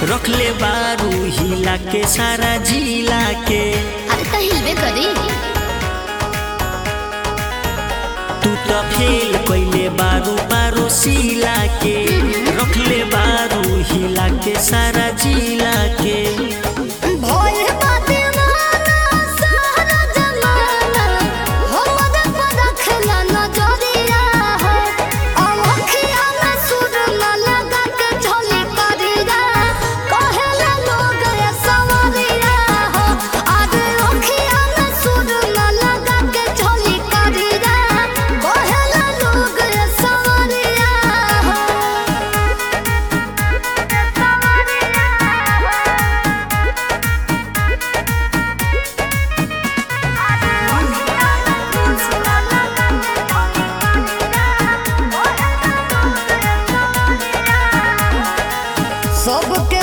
रखले बारू हिला के सारा जिला के अरे त हिलबे करी तू तो फेल कैले बारू बारो सिला के रखले बारू हिला के सारा जिला के भोल बाते माना सारा जमाना हमर पर रखला नजरिया हो अखिया में सुर न लगा के झोली करिया कहेला लोग ये सवरिया हो आज अखिया में सुर न लगा के झोली करिया कहेला लोग ये सवरिया हो सबके